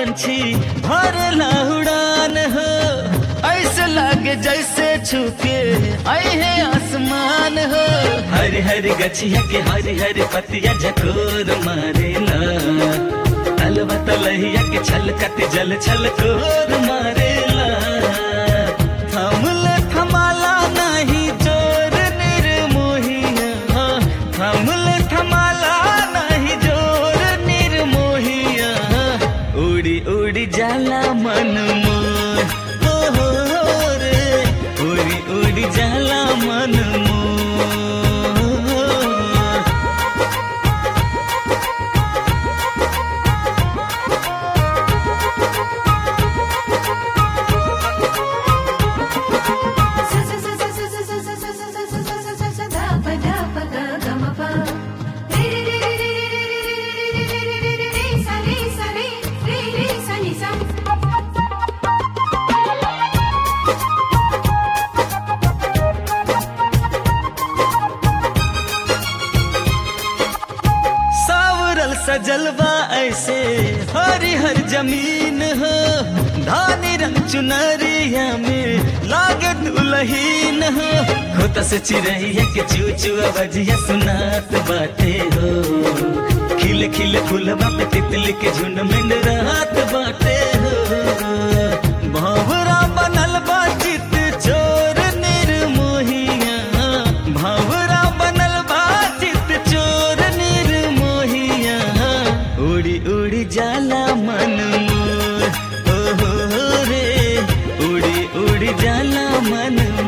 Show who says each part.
Speaker 1: पंछी भरला उड़ान हो ऐसे लागे जैसे छुके आई है आसमान हो हरी हरी गछिया के हरी हरी पतिया झकोर मारेला तलवा तलहिया के छलकत जल छलकोर मारेला थमल थमाला नहीं जोर निर्मोहिया थमल थमाला नहीं जोर निर्मोहिया उड़ी उड़ी जाला मन मोर हो हो हो रे उड़ी उड़ी जाला मन मोर सावरल सजलवा ऐसे हरी हर जमीन हो धानी रंग चुनरिया में लागे दुलहीन हो खोता से चिड़ैया के चू चू बजिया सुनात बाटे हो खिले खिले फूलवा पे तितली के झुंड में रात बाटे हो भावरा बनल बा चित चोर निर्मोहिया भावरा बनल बा चित चोर निर्मोहिया उड़ी उड़ी जाला मन मोर ओ हो हो रे उड़ी उड़ी जाला मन